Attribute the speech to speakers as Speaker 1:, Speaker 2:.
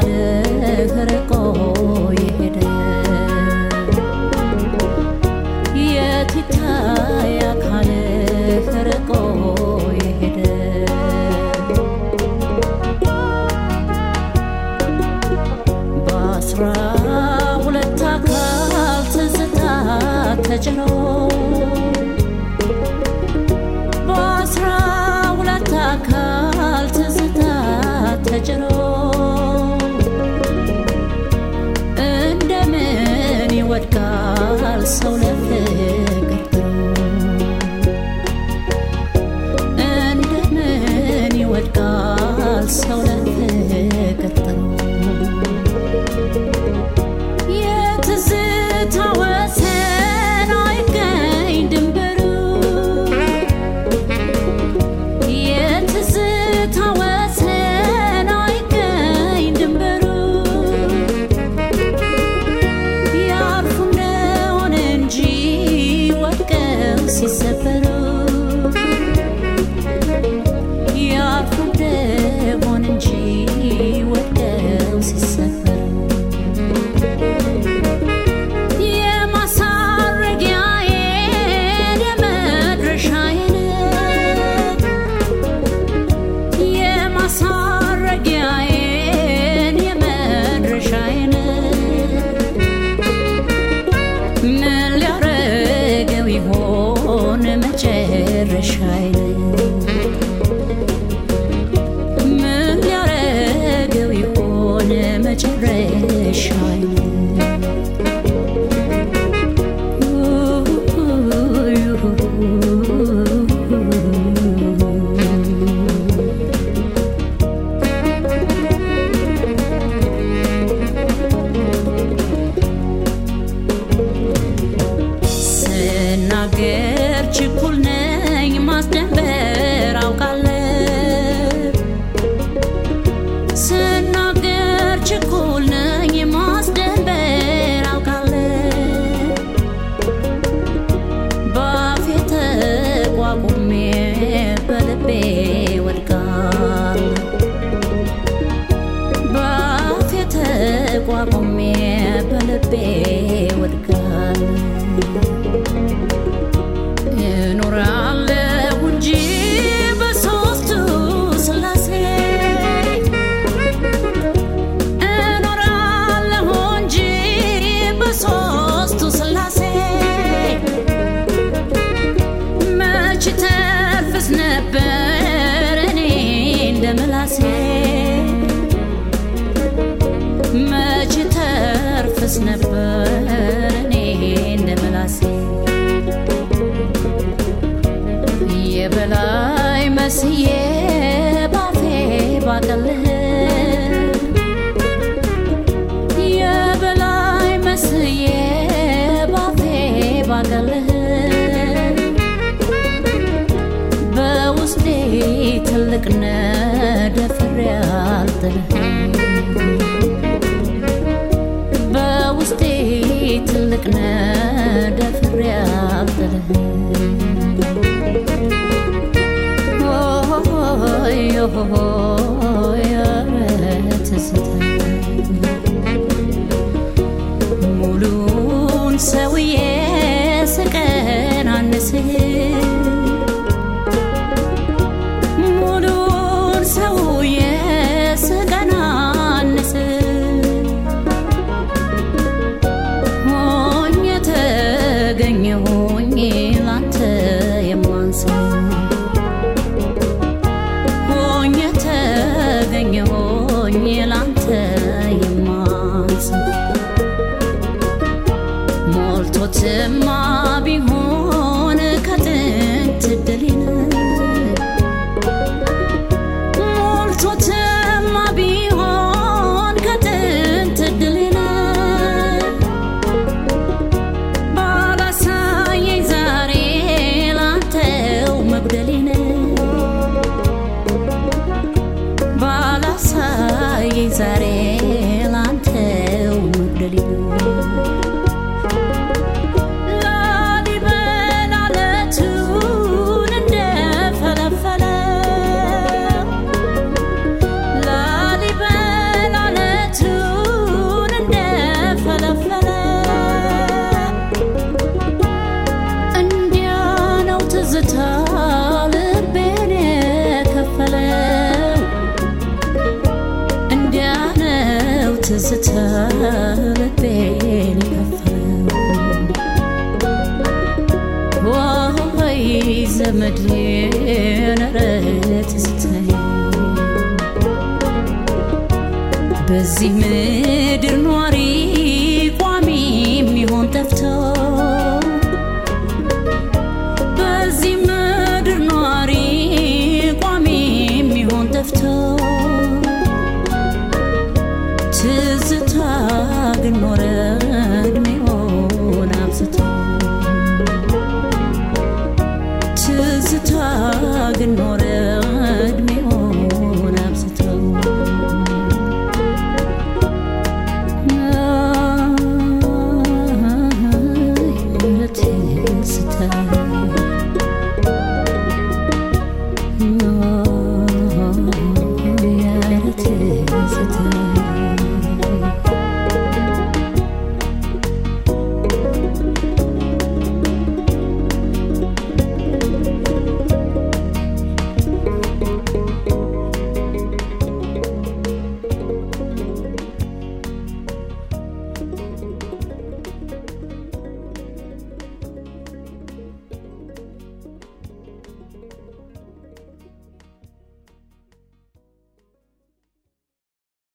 Speaker 1: አካልህ ርቆ የሄደ የት ይታይ አካልህ ርቆ የሄደ በአስራ ሁለት አካል ትዝታ ተጭኖ በአስራ ሁለት አካል ትዝታ ተጭኖ እንደምን ይወድቃል ሰው ለፍቅር ጥሎ እንደምን ይወድቃል ሰው ለፍቅር ጥሎ የትዝታ ወሰን አይገኝ ድንበሩ የትዝታ ወሰን አይገኝ ድንበሩ ያርፉ እንደሆነ እንጂ ወድቀው ሲሰበሩ ያርፉ እንደሆነ እንጂ ወድቀው ሲሰበሩ የማሳረጊያዬን የመድረሻዬን የማሳረጊያዬን የመድረሻዬን ምን ሊያረገው ይሆን መጨረሻዬን ምን ሊያረገው ይሆን መጨረሻዬን ስናገር ችኩል ነኝ ማስደንበር አውቃለሁ ስናገር ችኩል ነኝ ማስደንበር አውቃለሁ በአፌ ተቋቁሜ በልቤ ወድቃለሁ በአፌ ተቋቁሜ በልቤ ወድቃለሁ እኖራለሁ እንጂ በሦስቱ ሥላሴ እኖራለሁ እንጂ በሦስቱ ሥላሴ መች ተርፍስ ነበር እኔ እንደ ምላሴ መች ተርፍስ ነበር እኔ እንደ ምላሴ የበላይ መስዬ ባፌ ባቀልህ የበላይ መስዬ ባፌ ባቀልህ በውስጤ ትልቅ ነደፍሬ አልጥልህ በውስጤ ትልቅ ነደፍሬ አልጥልህ ሆይ ሆይ ኧረ ትዝታ ሙሉን ሰውዬ ስቀናንስህ ሙሉን ሰውዬ ስቀናንስህ ሆኜ ተገኘሁኝ ላንተ የማንስህ ሆኜ ተገኘሁኝ ላንተ የማንስ ሞልቶትማ ቢሆን ከጥንት ድሌን ሞልቶትማ ቢሆን ከጥንት ድሌን ባላሳየኝ ዛሬ ላንተው መጉደሌን ባላሳየኝ ዛሬ ላንተው መጉደሌን ትዝታዬን ኧረ ትዝታዬ በዚህ ምድር ኗሪ ቋሚ የሚሆን ጠፍቶ በዚህ ምድር ኗሪ ቋሚ የሚሆን ጠፍቶ ትዝታ ግን ኖረ እድሜውን አብዝቶ ትዝታ ግን ኖረ